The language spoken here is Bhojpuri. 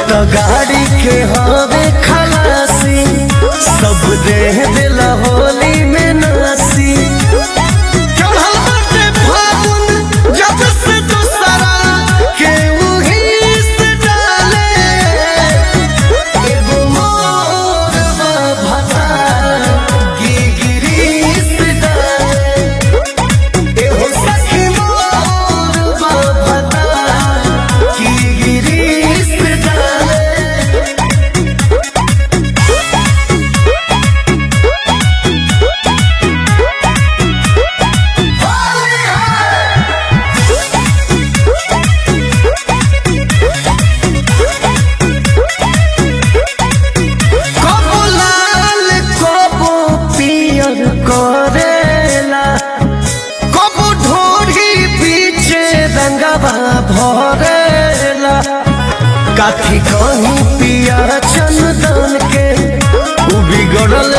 तो गाड़ी के हवे खलासी सब दे दिला होली में नासी चढ़ल बाटे फागुन जब से दूसरा के उही से डाले एगो मोर बा भता गिगिरी से डाले एहो सखी मोर बा भता गिगिरी से डाले कबो लाल कबो पियर करेला कबो ढोरी पीछे रंगवा भरेला काठी कहीं पिया चंदन के उ बिगड़ल